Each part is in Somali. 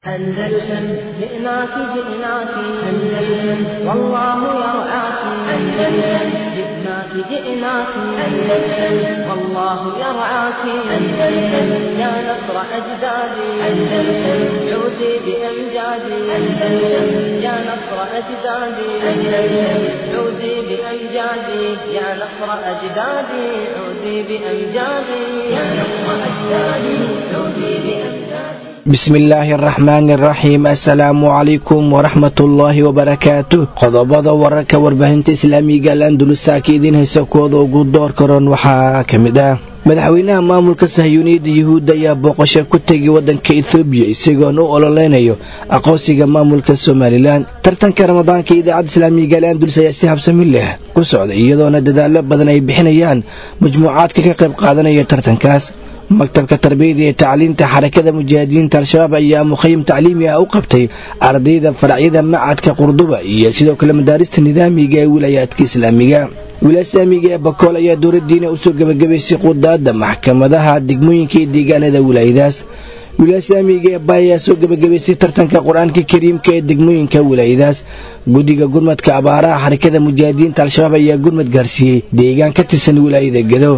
أندلسن جئناك جئناك أندلسن والله يرعاك أندلسن جئناك جئناك أندلسن والله يرعاك أندلسن يا نصر أجدادي أندلسن عودي بأمجادي أندلسن يا نصر أجدادي أندلسن عودي بأمجادي يا نصر أجدادي عودي بأمجادي يا نصر أجدادي عودي بأمجادي bismillaahi araxmaani araxiim assalaamu calaykum waraxmatullaahi wabarakaatu qodobada wararka warbaahinta islaamiga alandulusa ka idiin haysa kuwooda ugu door karoon waxaa ka mid ah madaxweynaha maamulka sahyuuniyadda yuhuudda ayaa booqasho ku tegay waddanka ethoobiya isagoon u ololeynayo aqoonsiga maamulka somalilan tartanka ramadaanka idaacadda islaamiga alandulus ayaa si habsami leh ku socday iyadoona dadaallo badan ay bixinayaan majmuucaadka ka qayb qaadanaya tartankaas maktabka tarbiyada iyo tacliinta xarakada mujaahidiinta al-shabaab ayaa mukhayim tacliimi ah u qabtay ardayda faracyada macadka qurduba iyo sidoo kale madaarista nidaamiga ee wilaayaadka islaamiga wilaaya islaamiga ee bakool ayaa dowladdiina usoo gebagabaysay qudaadda maxkamadaha degmooyinka iyo deegaanada wilaayadaas wilaaya islaamiga ee bay ayaa soo gebagabaysay tartanka qur-aanka kariimka ee degmooyinka wilaayadaas guddiga gurmadka abaaraha xarakada mujaahidiinta al-shabaab ayaa gurmad gaarsiiyey deegaan ka tirsan wilaayada gedo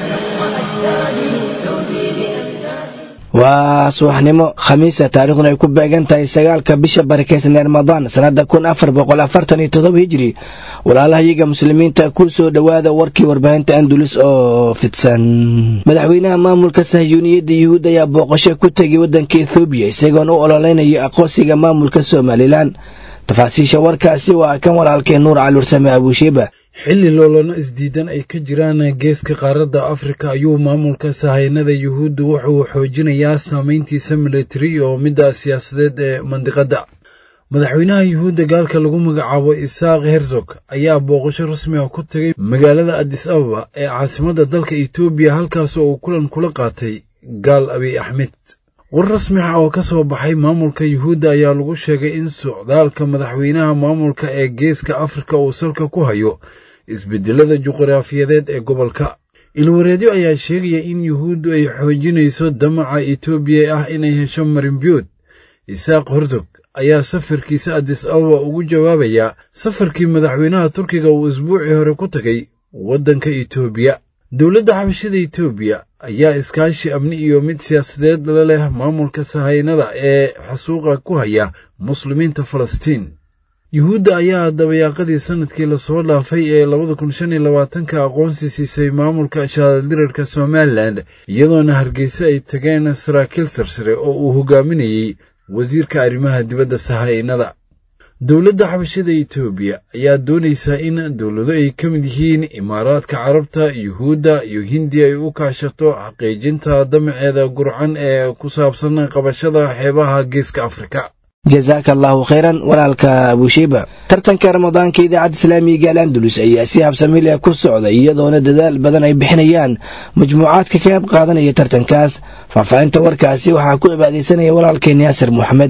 waa subaxnimo khamiisa taariikhduna ay ku beegan tahay sagaalka bisha barakeysan ee ramadaan sannada kun afar boqol afartan iyo todoba hijiri walaalahayaga muslimiinta ku soo dhowaada warkii warbaahinta andulus oo fidsan madaxweynaha maamulka sahyuuniyadda yuhuud ayaa booqasho ku tegay waddanka ethoobiya isagoon u ololeynayo aqoonsiga maamulka somalilan tafaasiisha warkaasi waa kan walaalkee nuur caluursame abuushiiba xilli loolana isdiidan ay ka jiraan geeska qaaradda afrika ayuu maamulka sahaynada yuhuuddu wuxuu xoojinayaa saameyntiisa militari oo midda siyaasadeed ee mandiqadda madaxweynaha yuhuudda gaalka lagu magacaabo isaaq herzog ayaa booqasho rasmi ah ku tegay magaalada adis ababa ee caasimadda dalka etoobiya halkaasoo uu kulan kula qaatay gaal abiy axmed war rasmi ah oo ka soo baxay maamulka yuhuudda ayaa lagu sheegay in socdaalka madaxweynaha maamulka ee geeska afrika uu salka ku hayo isbedelada juqraafiyadeed ee gobolka ilwareedyo ayaa sheegaya in yuhuuddu ay xoojinayso damaca etoobiya ah inay hesho marinbiyood isaaq hortog ayaa safarkiisa adis ababa ugu jawaabayaa safarkii madaxweynaha turkiga uu isbuucii hore ku tegay waddanka etoobiya dowladda xabashada etoobiya ayaa iskaashi amni iyo mid siyaasadeed la leh maamulka sahaynada ee xasuuqa ku haya muslimiinta falastiin yuhuudda ayaa dabayaaqadii sanadkii lasoo dhaafay ee labada kun shan iyo labaatanka aqoonsi siisay maamulka shaaldhirarka somalilan iyadoona hargeysa ay tageen saraakiil sarsare oo uu hogaaminayey wasiirka arrimaha dibadda sahaynada dowladda xabashada etoobiya ayaa doonaysaa in dowlado ay ka mid yihiin imaaraadka carabta yuhuudda iyo hindiya ay u kaashato xaqiijinta damaceeda gurcan ee ku saabsan qabashada xeebaha geeska afrika jasaaka allahu khayran walaalka abushiiba tartanka ramadaanka idaacadda islaamiga al andalus ayaa si habsami leh ku socda iyadoona dadaal badan ay bixinayaan majmuucaadka ka qayb qaadanaya tartankaas faahfaahinta warkaasi waxaa ku cibaadaysanaya walaalkeen yaasir moxamed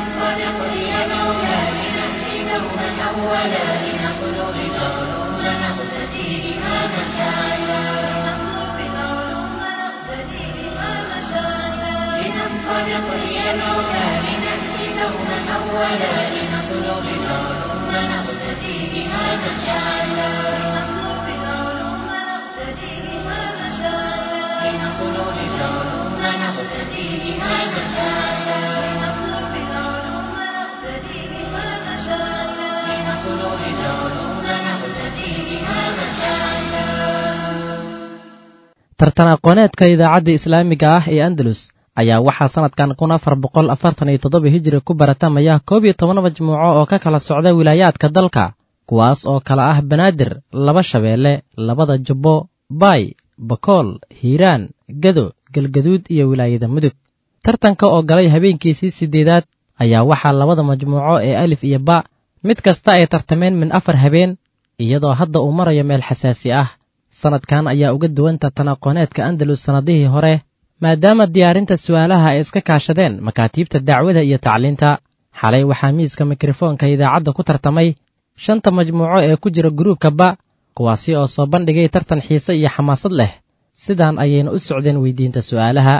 tartan aqooneedka idaacadda islaamiga ah ee andalus ayaa waxaa sannadkan kun afar boqol afartan iyo toddoba hijiri ku baratamaya koob iyo toban majmuuco oo ka kala socda wilaayaadka dalka kuwaas oo kala ah banaadir laba shabeelle labada jubbo baay bakool hiiraan gado galgaduud iyo wilaayada mudug tartanka oo galay habeenkiisii siddeedaad ayaa waxaa labada majmuuco ee alif iyo ba mid kasta ay tartameen min afar habeen iyadoo hadda uu marayo meel xasaasi ah sannadkan ayaa uga duwan tartan aqooneedka andalus sannadihii hore maadaama diyaarinta su'aalaha ay iska kaashadeen makaatiibta dacwada iyo tacliinta xalay waxaa miiska mikrofoonka idaacadda ku tartamay shanta majmuuco ee ku jira guruubka ba kuwaasi oo soo bandhigay tartan xiise iyo xamaasad leh sidaan ayayna u socdeen weydiinta su'aalaha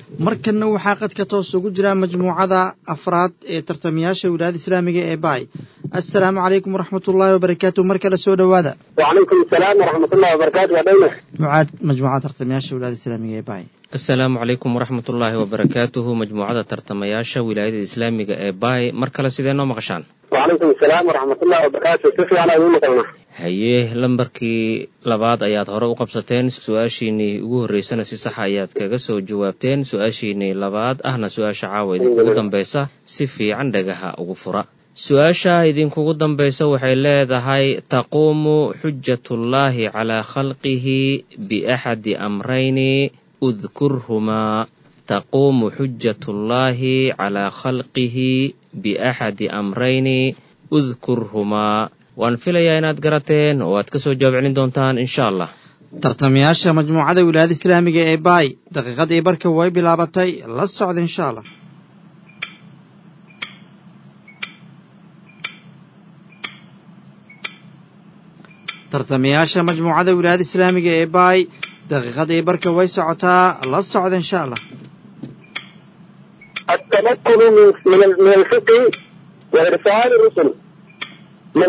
markanna waxaa qadka toos ugu jira majmuucada afraad ee tartamayaasha wilaayada islaamiga ee baay assalaamu calaykum waraxmatullaahi wabarakaatu mar kale soo dhowaada وعليكم السلام ورحمة الله وبركاته ودينا mucaad majmuucada tartamayaasha wilaayada islaamiga ee baay asalaamu calaykum waraxmatullaahi wabarakaatuhu majmuucada tartamayaasha wilaayada islaamiga ee baay mar kale sidee noo maqashaan وعليكم السلام ورحمة الله وبركاته سفي أنا أقول لك haye lambarkii labaad ayaad hore u qabsateen su-aashiinii ugu horreysana si saxa ayaad kaga soo jawaabteen su-aashiinii labaad ahna su-aasha caawa idinkugu dambaysa si fiican dhagaha ugu fura su-aasha idinkugu dambaysa waxay leedahay taquumu xujatullaahi calaa khalqihi biaxadi amrayni udkurhumaa taquumu xujatullaahi calaa khalqihi biaxadi amrayni udkurhumaa waan filayaa inaad garateen oo aad ka soo jawaab celin doontaan insha allah tartamayaasha majmuucada wilaayada islaamiga ee baay daqiiqadii barka way bilaabatay la socda insha allah tartamayaasha majmuucada wilaayada islaamiga ee baay daqiiqadii barka way socotaa la socda insha allah التمكن من من ال- من الفقه وإرسال الرسل من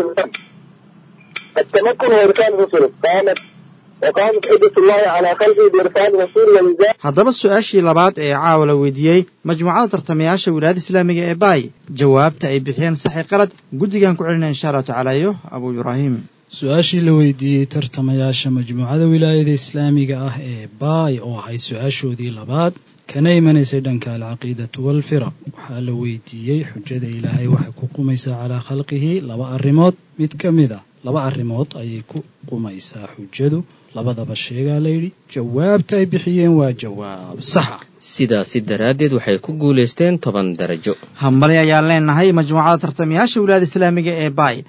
التمكن وإرسال الرسل قامت وقامت حجة الله على خلقه بإرسال رسول وإنزال haddaba su-aashii labaad ee caawa la weydiiyey majmuucada tartamayaasha wilaayada islaamiga ee baay jawaabta ay bixiyeen saxi qalad guddigan ku celinaya insha allahu tacaala iyo abuu ibraahim su-aashii la weydiiyey tartamayaasha majmuucada wilaayada islaamiga ah ee baay oo ahayd su-aashoodii labaad kana imanaysay dhanka alcaqiidatu waalfiraq waxaa la weydiiyey xujada ilaahay waxay ku qumaysaa calaa khalqihi laba arrimood mid ka mid a laba arrimood ayay ku qumaysaa xujadu labadaba sheegaa layidhi jawaabta ay bixiyeen waa jawaab saxa sidaasi daraaddeed waxay ku guulaysteen toban darajo hambali ayaan leenahay majmuucada tartamayaasha wilaayada islaamiga ee baay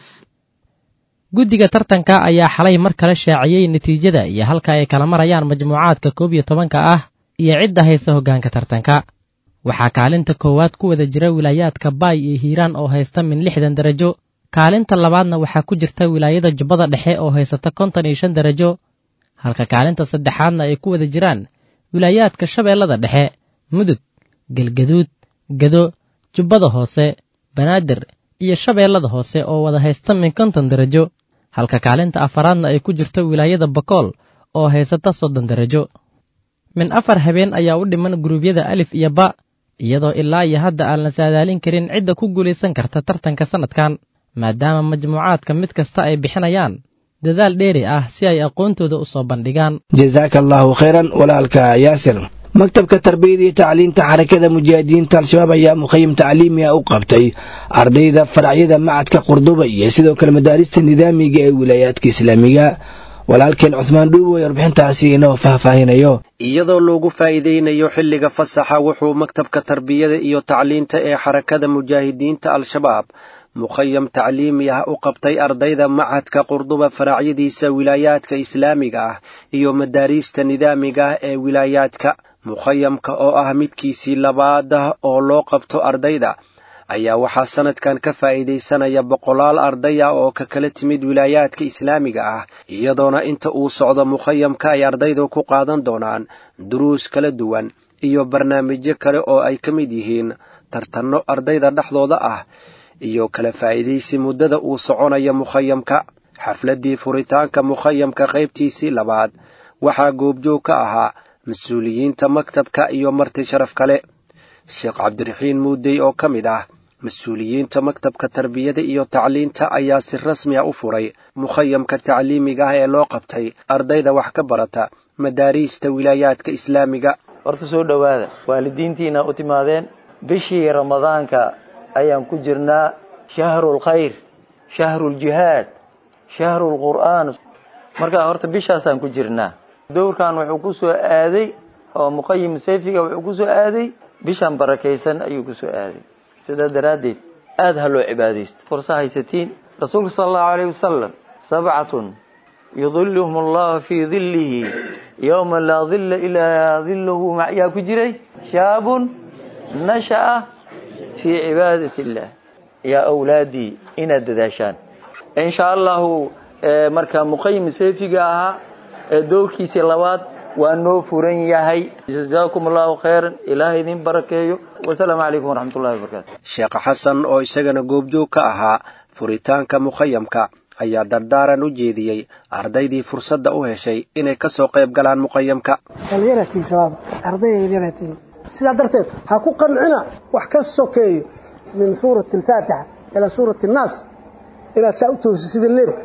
guddiga tartanka ayaa xalay mar kale shaaciyey natiijada iyo halka ay kala marayaan majmuucaadka koob iyo tobanka ah iyo cidda haysa hoggaanka tartanka waxaa kaalinta koowaad ku wada jira wilaayaadka baay iyo hiiraan oo haysta min lixdan darajo kaalinta labaadna waxaa ku jirta wilaayada jubbada dhexe oo haysata konton iyo shan darajo halka kaalinta saddexaadna ay ku wada jiraan wilaayaadka shabeellada dhexe mudug galgaduud gado jubbada hoose banaadir iyo shabeellada hoose oo wada haysta min konton darajo halka kaalinta afaraadna ay ku jirto wilaayada bakool oo haysata soddon darajo min afar habeen ayaa u dhiman guruubyada alif iyo ba iyadoo ilaa iyo hadda aan la saadaalin karin cidda ku guulaysan karta tartanka sannadkan maadaama majmuucaadka mid kasta ay bixinayaan dadaal dheeri ah si ay aqoontooda u soo bandhigaan jasaaka allaahu khayran walaalka yaasir maktabka tarbiyada iyo tacliinta xarakada mujaahidiinta al-shabaab ayaa mukhayim tacliimi ah u qabtay ardayda faracyada macadka qurduba iyo sidoo kale madaarista nidaamiga ee wilaayaadka islaamiga walaalkeen cuhmaan dhuubo ee warbixintaasi inoo faahfaahinayo iyadoo loogu faa'iidaynayo xilliga fasaxa wuxuu maktabka tarbiyada iyo tacliinta ee xarakada mujaahidiinta al-shabaab mukhayam tacliimi ah u qabtay ardayda macadka qurduba faracyadiisa wilaayaadka islaamiga ah iyo madaariista nidaamiga ah ee wilaayaadka mukhayamka oo ah midkiisii labaad ah oo loo qabto ardayda ayaa waxaa sanadkan ka faa'iidaysanaya boqolaal arday ah oo ka kala timid wilaayaadka islaamiga ah iyadoona inta uu socdo mukhayamka ay ardaydu ku qaadan doonaan duruus kala duwan iyo barnaamijyo kale oo ay ka mid yihiin tartanno ardayda dhexdooda ah iyo kala faa'iidaysi muddada uu soconaya mukhayamka xafladdii furitaanka mukhayamka qaybtiisii labaad waxaa goobjoog ka ahaa mas-uuliyiinta maktabka iyo marti sharaf kale sheekh cabdiraxiin muudey oo ka mid ah mas-uuliyiinta maktabka tarbiyada iyo tacliinta ayaa si rasmi a u furay mukhayamka tacliimiga ah ee loo qabtay ardayda wax ka barata madaariista wilaayaadka islaamiga horta soo dhowaada waalidiintiina u timaadeen bishii ramadaanka ayaan ku jirnaa shahrulkhayr shahruljihaad shahrulqur'aan markaa horta bishaasaan ku jirnaa dowrkan wuxuu ku soo aaday oo muqayim sayfiga wuxuu ku soo aaday bishan barakaysan ayuu ku soo aaday sidaa daraaddeed aada ha loo cibaadaysto fursa haysatiin rasuulka sala allahu alayh wasalam sabcatun yudiluhum allahu fii dillihi yowma laa dilla ilaa dilluhu yaa ku jiray shaabun nasha'a fii cibaadati illah yaa awlaadii inaad dadaashaan insha allahu marka muqayim seefiga ahaa ee dowrkiisii labaad waa noo furan yahay jazaakum allahu khayran ilaahay idin barakeeyo wasalaamu calaykum waraxmatullahi wabarakaatu sheekh xasan oo isagana goobjoog ka ahaa furitaanka mukhayamka ayaa dardaaran u jeediyey ardaydii fursadda u heshay inay ka soo qayb galaan muqayamka dhallinyaratiin shabaab ardayda yaryaratiin sidaa darteed ha ku qancina wax ka sokeeyo min suurati alfaatixa ilaa suurati annaas inaad saa u toosi sida leebka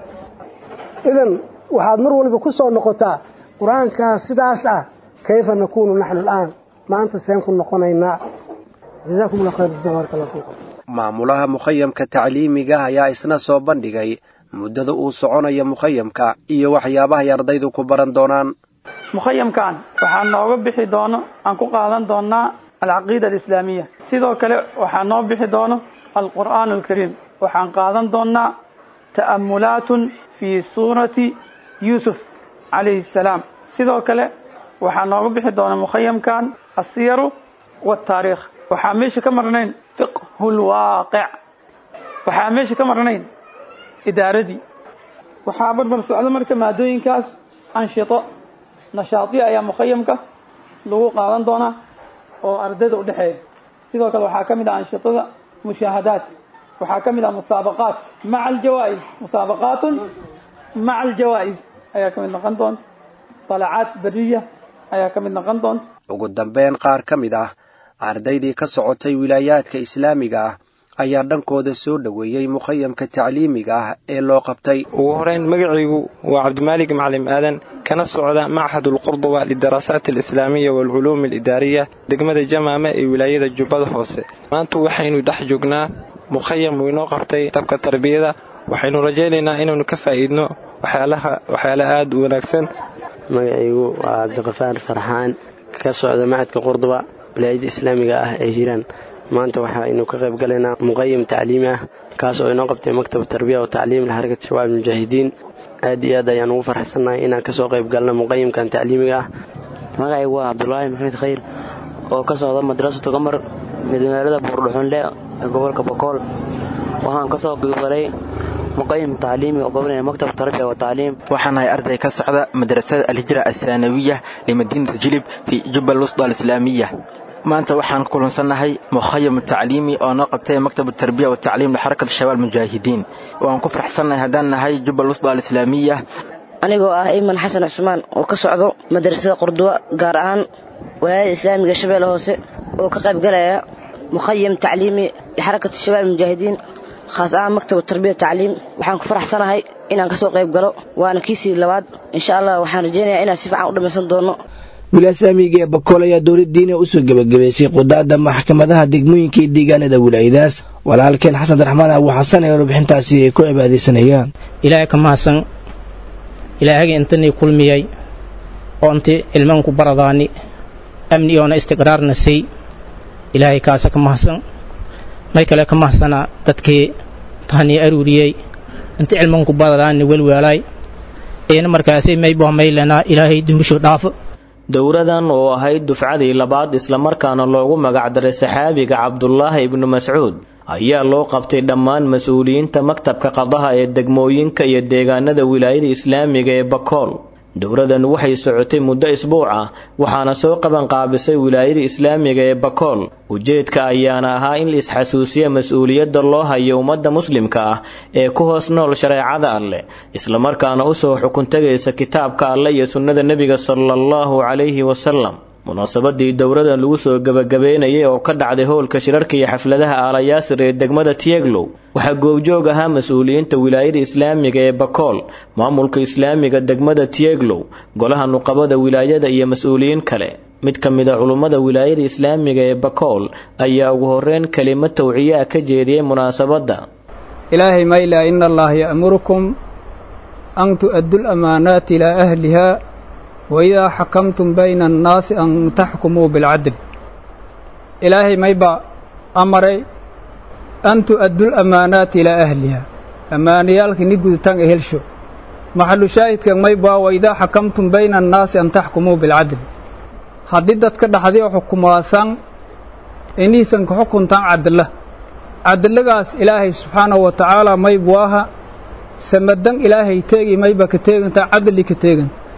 idan waxaad mar waliba ku soo noqotaa qur-aankaa sidaas ah kayfa nakuunu naxnu al'aan maanta seen ku noqonaynaa jazaakum allah khayr jazaa baaraka allah fiikum maamulaha mukhayamka tacliimiga ayaa isna soo bandhigay muddada uu soconayo mukhayamka iyo waxyaabahay ardaydu ku baran doonaan mukhayamkan waxaa nooga bixi doono aan ku qaadan doonaa alcaqiida alislaamiya sidoo kale waxaa noo bixi doono alqur'aan alkariim waxaan qaadan doonaa ta'amulaatun fii suurati yuusuf calayhi salaam sidoo kale waxaa nooga bixi doona mukhayamkan asiyaru wataariikh waxaa meesha ka marnayn fiqhu lwaaqic waxaa meesha ka marnayn idaaradii waxaa barbar socda marka maadooyinkaas anshito nashaadiya ayaa mukhayamka lagu qaadan doonaa oo ardayda u dhexeeya sidoo kale waxaa ka mid ah anshitada mushaahadaat waxaa ka mid ah musaabaqaat maca aljawaa'is musaabaqaatun maca aljawaa'is ayaa ka mid noqon doonta dalacaad beriya ayaa ka mid noqon doonta ugu dambeyn qaar ka mid ah ardaydii ka socotay wilaayaadka islaamiga ah ayaa dhankooda soo dhoweeyey mukhayamka tacliimiga ah ee loo qabtay ugu horeyn magacaygu waa cabdimaalig maclim aadan kana socda machad ulqurduba lidaraasaat alislaamiya waalculuum alidaariya degmada jamaame ee wilaayada jubbada hoose maanta waxaynu dhex joognaa mukhayam uu inoo qabtay dabka tarbiyada waxaynu rajaynaynaa inaynu ka faa'iidno waxyaala aad u wanaagsan magacaygu waa cabdiqafaar farxaan ka socda machadka qurduba wilaayada islaamiga ah ee hiiraan maanta waxaynu ka qayb galaynaa muqayim tacliimi ah kaas oo inoo qabtay maktab tarbiya oo tacliim lixarakat shabaab mujaahidiin aad iyo aad ayaan ugu farxsannahay inaan kasoo qayb galno muqayimkan tacliimiga ah magacaygu waa cabdulaahi maxamed khayr oo ka socda madrasatu gamar magaalada buurdhuxunle ee gobolka bokool waxaan kasoo qaybgalay muqayim tacliimi oo gobolaya maktab tarbiya wa tacliim waxaan ahay arday ka socda madrasada alhijra athaanawiya limadiinat jilib fi jubbal wusda alislaamiya maanta waxaan kulansannahay mukhayam tacliimi oo noo qabtay maktab tarbiya wa tacliim lixarakat shabaab mujaahidiin waan ku faraxsannahay haddaan nahay jubbal wusda alislaamiya anigoo ah iman xasan cusmaan oo ka socdo madrasada qurduwa gaar ahaan walaayada islaamiga shabeelle hoose oo ka qayb galaya mukhayam tacliimi lixarakat shabaab mujaahidiin khaas ahaan maktab tarbiya tacliim waxaan ku faraxsanahay inaan kasoo qayb galo waana kiisii labaad insha allah waxaan rajaynayaa inaan si fiican u dhammaysan doono wilaasamiga ee bakool ayaa dowladdiina usoo gebagabaysay qudaadda maxkamadaha degmooyinka iyo deegaanada wilaayadaas walaalkeen xasan abdiraxmaan abu xasan ee warbixintaasi ay ku cibaadaysanayaan ilaahay ka mahadsan ilaahagii intanii kulmiyey oo inti ilmanku baradaani amni oona istiqraarna siy ilaahay kaasa ka mahadsan may kale ka mahadsanaa dadkii tahanii aruuriyey inti cilmanku baradaani welweelaay eena markaasay maybohmaylanaa ilaahay dumbisho dhaafo dowradan oo ahayd dufcadii labaad islamarkaana loogu magacdaray saxaabiga cabdulaahi ibnu mascuud ayaa loo qabtay dhammaan mas-uuliyiinta maktabka qadaha ee degmooyinka iyo deegaanada wilaayada islaamiga ee bakool dowradan waxay socotay muddo isbuuc ah waxaana soo qabanqaabisay wilaayada islaamiga ee bakool ujeedka ayaana ahaa in la isxasuusiya mas-uuliyadda loo hayo ummadda muslimka ah ee ku hoos nool shareecada alleh islamarkaana usoo xukuntagaysa kitaabka alleh iyo sunnada nebiga sala allahu calayhi wasalam munaasabadii dowradan lagu soo gebagabeynayay oo ka dhacday howlka shirarka iyo xafladaha aalayaasir ee degmada tieglow waxaa goobjoog ahaa mas-uuliyiinta wilaayada islaamiga ee bakool maamulka islaamiga degmada tieglow golaha nuqabada wilaayada iyo mas-uuliyiin kale mid ka mid a culummada wilaayada islaamiga ee bakool ayaa ugu horeyn kelimo tawciyaa ka jeediyey munaasabadda ilaahay mayla ina allaha ya'murukum an tu'addu lamaanaati ilaa ahliha waidaa xakamtum bayna annaasi an taxkumuu bilcadl ilaahay mayba amaray an tu'addu lamaanaati ilaa ahliha ammaanayaalka ni gudutaan e helsho maxalu shaahidkan maybaa waidaa xakamtum bayna annaasi an taxkumuu bilcadl haddii dadka dhaxdii xukumaasaan iniisan ka xukuntaan cadla cadlagaas ilaahay subxaanahu wa tacaala maybu aha samadan ilaahay teegi mayba ka teegantaa cadli ka teegan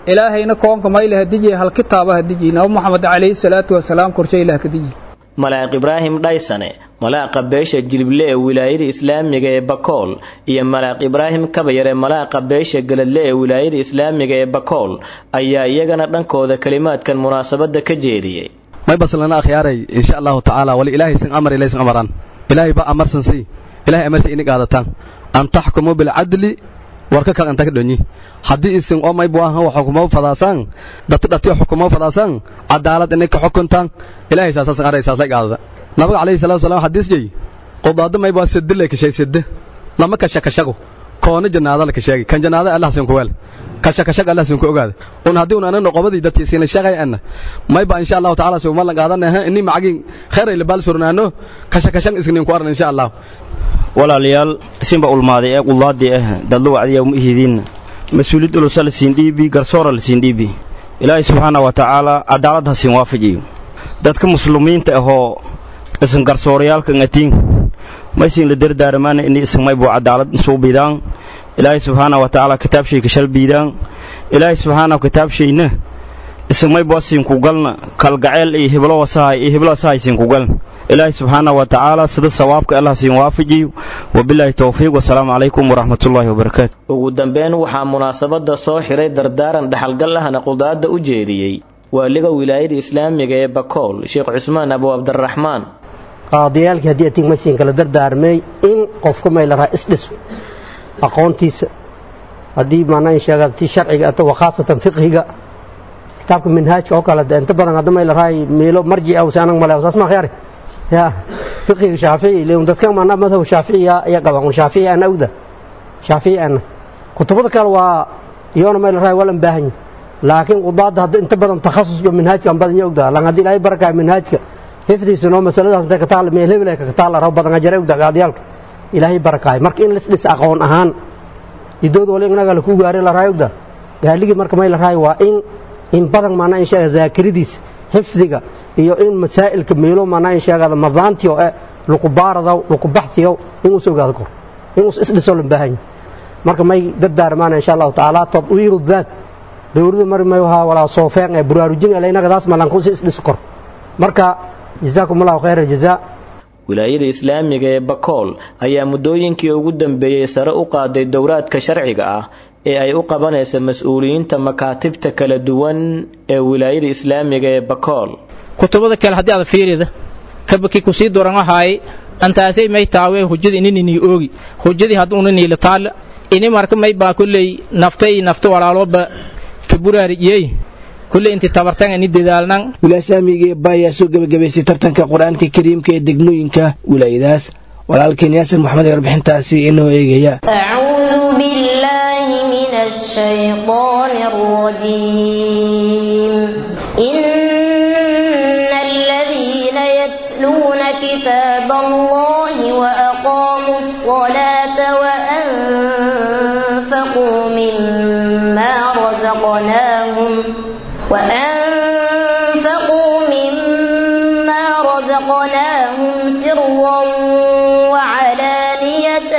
ilaahayna koonka mayla hadijiye hal kitaaba hadijiye nabi moxamed calayhi salaatu wasalaam korshe ilaah kadijiye malaaq ibraahim dhaysane malaaqa beesha jilible ee wilaayada islaamiga ee bakool iyo malaaq ibraahim kabayar ee malaaqa beesha galadle ee wilaayada islaamiga ee bakool ayaa iyagana dhankooda kelimaadkan munaasabada ka jeediyey may baslana akhyaaray insha allahu tacaala wali ilaahay sin amar ilaysin amaran ilaahay ba amarsan si ilaahay amarsi ini qaadataan an taxkumu bilcadli warka kal inta ka dhonyi haddii isin oo may buahan wax xukumo fadaasaan dati dhati xukumo fadaasaan cadaalad inay ka xukuntaan ilaahay saasasan aray saas la qaadada nabiga calayhi salaatu wasalaam xadiis jey qodaado may baa sidde le kashay sidde lama kasha kashago koona jannaada la kasheegi kan jannaada allah sin ku weel kasha kashaga allah sin ku ogaada un haddii un anana qobadii dadkii siin la sheegay anna may ba insha allahu tacaala soo malan qaadanaha inni macagin khayray la baal surnaano kasha kashan isnin ku aran insha allah walaalayaal isinba ulmaaday ee qullaadii ah dadla wacdiya uma ihidin mas-uuliyad ulusa la siin dhiibi garsoora la siin dhiibi ilaahay subxaana wa tacaala cadaalad ha siin waafajiyo dadka muslimiinta ahoo isan garsoorayaalka ngatiin maysin la dardaaramaana ini isan maybu cadaalad isuu bidaan ilaahay subxaana wa tacaala kitaabshay kashal biidaan ilaahay subxaana kitaabshayna isan maybu asiin ku galna kalgaceel iyo hiblo wasahay iyo hiblo wasahay siin ku galna ilaahay subxaana wa tacaala sida sawaabka allah siin waafajiyo wabilaahi towfiiq wasalaamu calaykum waraxmatullaahi wabarakaatu ugu dambeyn waxaa munaasabada soo xiray dardaaran dhaxalgal ahna qudaada u jeediyey waaliga wilaayada islaamiga ee bakool sheekh cusmaan abu cabdiraxmaan qaadiyaalkii haddii atig maysiin kala dardaarmay in qofka may la rahaa isdhiso aqoontiisa haddii maanaa sheega ti sharciga ato wakhaasatan fiqhiga kitaabka minhaajka oo kale inta badan hadda may la rahay miilo marjic aw saanag male saas ma khyaari ya fiqhiga shaafici leeyahay dadka maanaa madhab shaafici ya qaban shaafici ana awda shaafici ana kutubada kale waa iyona may la rahay walan baahan laakiin qudaada hadda inta badan takhasuska minhaajka badan ya ogdaa lan haddii ilaahay barakaay minhaajka xifdiisa noo masaladaas intay ka taal meel hebel ka taal raw badan ajare ogdaa qaadiyaalka ilaahay barakaay marka in lisdhis aqoon ahaan idood wali inaga la ku gaaray la raay ogdaa gaaligii marka may la raay waa in in badan maanaa in sheega daakiridiisa xifdiga iyo in masaa'ilka meelo maanaa in sheegada madaantiyo ee lagu baaradaw lagu baxtiyo inuu soo gaado kor inuu isdhiso la baahan marka may dardaarmaan insha allahu tacaala tadwiiru daat dowladda mari may wahaa walaa soofeen ee buraarujin ee inaga daas malan ku isdhiso kor marka jazaakum allahu khayra jazaa wilaayada islaamiga ee bakool ayaa muddooyinkii ugu dambeeyey sare u qaaday dowraadka sharciga ah ee ay u qabanaysa mas-uuliyiinta makaatibta kala duwan ee wilaayada islaamiga ee bakool kutubada kale haddii aad fiirida kabaki kusii duran wahaay antaasay may taawe hujada ininini oogi hujadii hadduuna niila taala ini marka may baa kulley naftay nafta walaalooba ka buraariyey kulley inti tabartan ini dadaalnan wilaasaamiga ba ayaa soo gebagabaysay tartanka qur-aanka kariimka ee degmooyinka wilaayadaas walaalkeen yaasir maxamed ee warbixintaasi inoo eegaya أعوذ بالله من الشيطان الرجيم إن الذين يتلون كتاب الله وأقاموا الصلاة وأنفقوا مما رزقناهم وأنفقوا مما رزقناهم سرا وعلانية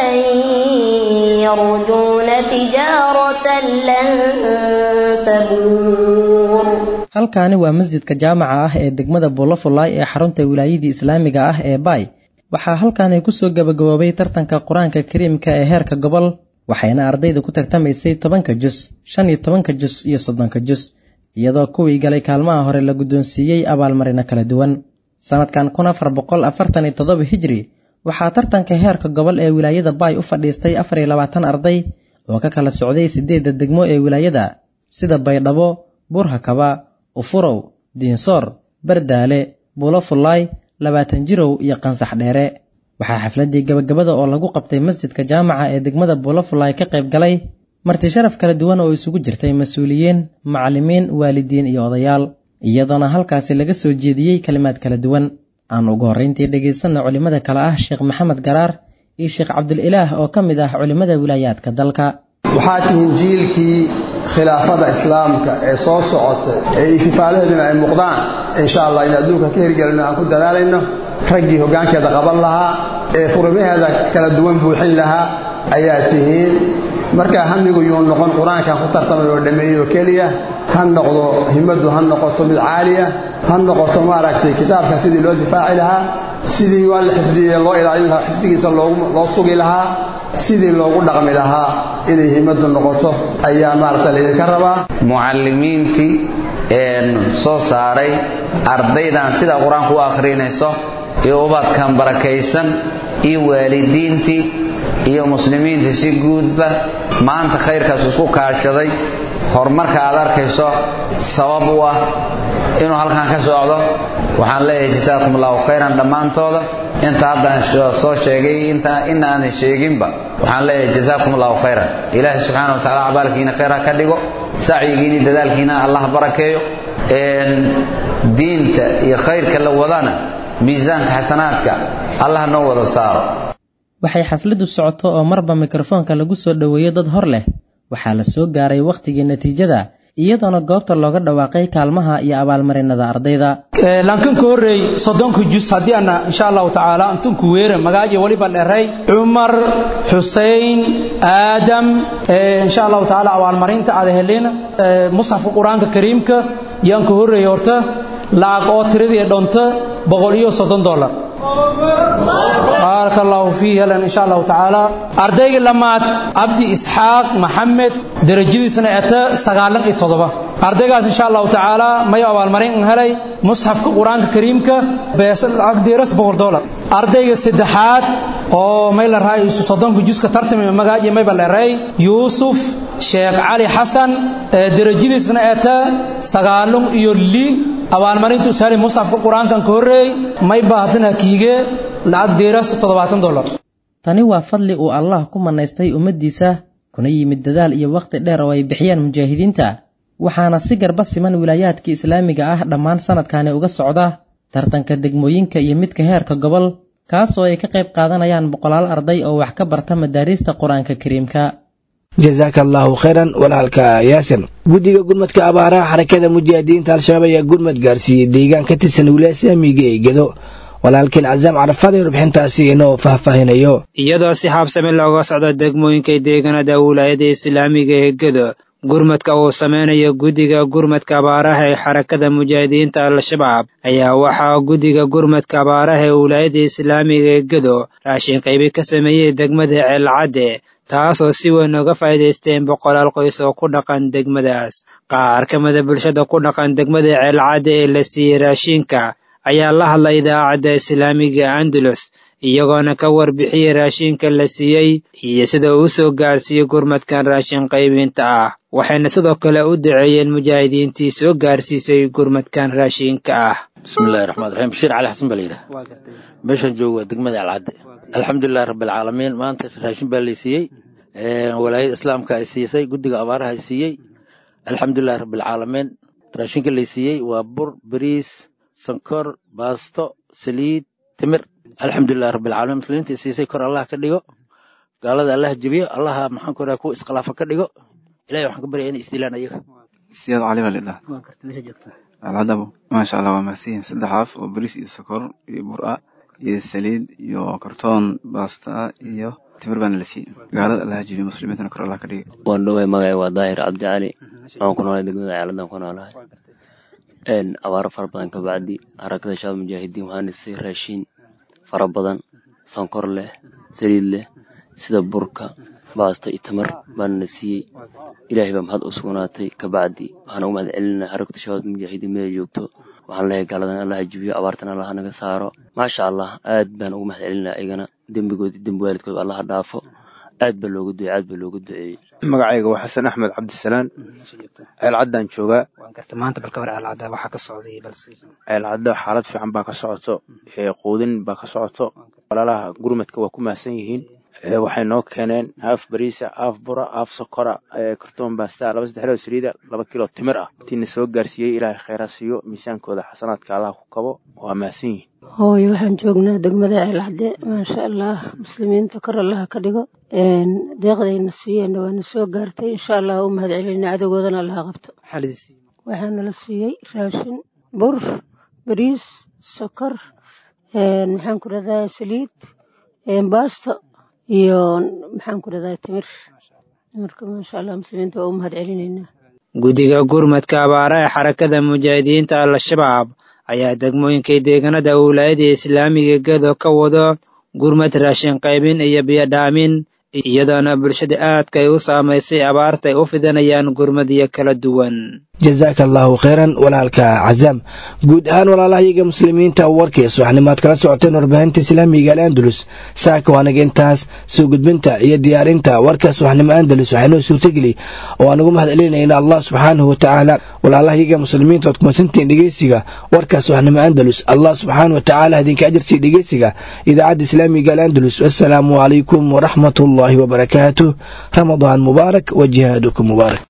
يرجون تجارة لن تبور halkaani waa masjidka jaamaca ah ee degmada buulafulaay ee xarunta wilaayadii islaamiga ah ee baay waxaa halkaani kusoo gabagaboobay tartanka qur-aanka kariimka ee heerka gobol waxayna ardayda ku tartamaysay tobanka jus shan iyo tobanka jus iyo soddonka jus iyadoo kuwii galay kaalmaha hore la guddoonsiiyey abaalmarino kala duwan sannadkan kun afar boqol afartan iyo toddoba hijri waxaa tartanka heerka gobol ee wilaayada baay u fadhiistay afar iyo labaatan arday oo ka kala socday siddeedda degmo ee wilaayada sida baydhabo buurhakaba ufurow diinsoor bardaale buulofulaay labaatan jirow iyo qansax dheere waxaa xafladdii gabagabada oo lagu qabtay masjidka jaamaca ee degmada buulofulaay ka qayb galay marti sharaf kala duwan oo isugu jirtay mas-uuliyiin macallimiin waalidiin iyo odayaal iyadoona halkaasi laga soo jeediyey kalimaad kala duwan aan ugu horrayntii dhegaysanna culimmada kale ah sheekh maxamed garaar iyo sheekh cabdulilaah oo ka mid ah culimmada wilaayaadka dalka waxaa tihiin jiilkii khilaafada islaamka ee soo socota ee ikifaalaheeduna ay muuqdaan insha allah in adduunka ka hirgelino aan ku dadaalayno raggii hoggaankeeda qaban lahaa ee furimaheeda kala duwan buuxin lahaa ayaa tihiin markaa hamigu yuu noqon qur-aankan ku tartamay oo dhammeeyo keliya ha noqdo himmaddu ha noqoto mid caaliya ha noqoto maaragtay kitaabka sidii loo difaaci lahaa sidii waa la xifdiyey loo ilaalin lahaa xifdigiisa loo sugi lahaa sidii loogu dhaqmi lahaa inay himmaddu noqoto ayaa maaragta laydinka rabaa mucallimiintii soo saaray ardaydan sida qur-aanku u akhrinayso iyo ubadkan barakaysan iyo waalidiintii iyo muslimiinta si guudba maanta khayrkaas isku kaashaday horumarka aad arkayso sabab u ah inuu halkan ka socdo waxaan leeyahay jasaakum allahu khayran dhammaantooda inta haddaan soo sheegay inta inaanan sheeginba waxaan leeyahay jasaakum allahu khayran ilaahay subxaana wa tacaala cabaalkiina khayr ha ka dhigo sacyigiina iyo dadaalkiina allah barakeeyo diinta iyo khayrka la wadana miisaanka xasanaadka allah noo wada saaro waxay xafladdu socoto oo marba mikrofoonka lagu soo dhoweeyo dad hor leh waxaa la soo gaaray wakhtigii natiijada iyadoona goobta looga dhawaaqay kaalmaha iyo abaalmarinada ardayda lankanka horreey soddonka jus haddii ana insha allahu tacaala antunku weera magaajo weliba dheray cumar xusein aadam insha allahu tacaala abaalmarinta aad helin musxafka qur-aanka kariimka yaanka horreey horta lacag oo tiradii dhonta boqol iyo soddon dollar baaraka allahu fiihi helan insha allahu tacaala ardayga lamaad cabdi isxaaq maxamed derajadiisna eta sagaalan iyo toddoba ardaygaas insha allahu tacaala mayo abaalmarin helay musxafka qur-aanka kariimka bees lacag diiras boqol dollar ardayga saddexaad oo may la rahay isu soddonka juska tartami magaaji mayba leeray yuusuf sheekh cali xasan derajadiisna eta sagaalun iyo li abaalmarinta usahali musxafka qur-aankan ka horreey mayba haddana kiige lacag diiras toddobaatan dollar tani waa fadli uu allah ku manaystay ummaddiisa kuna yimid dadaal iyo wakhti dheer oo ay bixiyaan mujaahidiinta waxaana si garba siman wilaayaadka islaamiga ah dhammaan sanadkani uga socda tartanka degmooyinka iyo midka heerka gobol kaas oo ay ka qayb qaadanayaan boqolaal arday oo wax ka barta madaariista qur-aanka kariimka jasaaka allaahu khayran walaalka yaasir guddiga gurmadka abaaraha xarakada mujaahidiinta al-shabaab ayaa gurmad gaarsiiyey deegaan ka tirsan wilaaya islaamiga ee gedo walaalkiin casaam carafad ee rubxintaasi inoo faahfaahinayo iyadoo si xaabsami looga socdo degmooyinka deegaanada wilaayada islaamiga ee gedo gurmadka uu sameynayo guddiga gurmadka abaaraha ee xarakada mujaahidiinta al-shabaab ayaa waxaa guddiga gurmadka abaaraha ee wilaayada islaamiga ee gedo raashin qaybi ka sameeyey degmada ceelcadde taasoo si weyn uga faa'iidaysteen boqolaal qoys oo ku dhaqan degmadaas qaar ka mida bulshada ku dhaqan degmada ceelcadde ee la siiyey raashinka ayaa la hadlay idaacadda islaamiga andalus iyagoona ka warbixiyey raashinka la siiyey iyo sida uu soo gaarsiiyey gurmadkan raashin qaybinta ah waxayna sidoo kale u duceeyeen mujaahidiintii soo gaarsiisay gurmadkan raashinka ah bismillahi raxmaan raxiim bashiir cali xasan baa la yidhaha meeshaan joogo waa degmada alcadde alxamdulilahi rabbilcaalamiin maanta raashin baa lay siiyey walaayada islaamka ay siisay guddiga abaaraha ay siiyey alxamdulilahi rabbilcaalamiin raashinka lay siiyey waa bur bariis sankor baasto saliid timir alxamdulilahi rabbilcaalamiin muslimiinta siisay kor allah ka dhigo gaalada allah jebiyo allaha maxaan ku ku iskhilaafa ka dhigo ilahay waxaan ka baryaa inay isdilaan ayaga siyaad cali baa lidhaha alcadabo maasha allah waa mahadsanyihin saddex af oo bariis iyo sokor iyo bur-a iyo saliid iyo kartoon baasta ah iyo timir baana la siiyey gaalada allaha jebiyo muslimiintana kor allah ka dhiga waan dhoway magacay waa daahir cabdi cali waxaan ku noolahay degmada ceeladan ku noolahay abaaro fara badan kabacdi harakada shabaab mujaahidiin waxaan dhisay raashiin fara badan sonkor leh saliid leh sida burka baasta iyo tamar baana la siiyey ilaahay baa maxad u sugnaatay kabacdi waxaan ugu mahad celinaa harakada shabaab mujaahidiin meel joogto waxaan leeyahay gaaladan allaha jibiyo abaartan allaha naga saaro maasha allah aad baan ugu mahad celinaa iyagana dembigood dembi waalidkood allaha dhaafo aad baa looga ducey aad baa looga duceeyey magacayga waa xasan axmed cabdisalaan ceelcaddaan joogaa ceelcadda xaalad fiican baa ka socoto quudin baa ka socoto walaalaha gurmadka waa ku mahadsan yihiin waxay noo keeneen haaf bariisa haaf bura haaf sokora kartoon baasta laba saddex loo saliida laba kilo timir ah intiina soo gaarsiiyey ilaahay khayraa siiyo miisaankooda xasanaadka allah ku kabo waa mahadsan yihiin hooyo waxaan joognaa degmada ceelcadde maasha allah muslimiinta kor allaha ka dhigo deeqdayna siiyeenna waana soo gaartay insha allah u mahad celina adegoodana allaha qabto waxaana la siiyey raashin bur bariis sokor maxaan ku radaa saliid baasto iyo maxaan ku dhahdaa timir marka maasha allah muslimiinta waa u mahad celinaynaa guddiga gurmadka abaara ee xarakada mujaahidiinta al-shabaab ayaa degmooyinkay deegaanada wilaayada islaamiga gedo ka wado gurmad raashin qaybin iyo biyodhaamin iyadoona bulshada aadka ay u saamaysay abaarta ay u fidanayaan gurmadyo kala duwan jazaaka allaahu kheyran walaalka cazaam guud ahaan walaalahayaga muslimiinta warkiis waxnimaad kala socoteen warbaahinta islaamiga al'andalus saaka waanaga intaas soo gudbinta iyo diyaarinta warkaas waxnimo andalus waxaynoo suurtageli oo aan ugu mahad celinayna allah subxaanahu watacaala walaalahayaga muslimiinta oad kumasantiin dhegeysiga warkaas waxnimo andalus allah subxaanahu watacaala idinka ajarsiiya dhegeysiga idaacadda islaamiga al'andalus wassalaamu calaykum waraxmat ullaahi wabarakaatuh ramadaan mubaarak wa jihaadukum mubaarak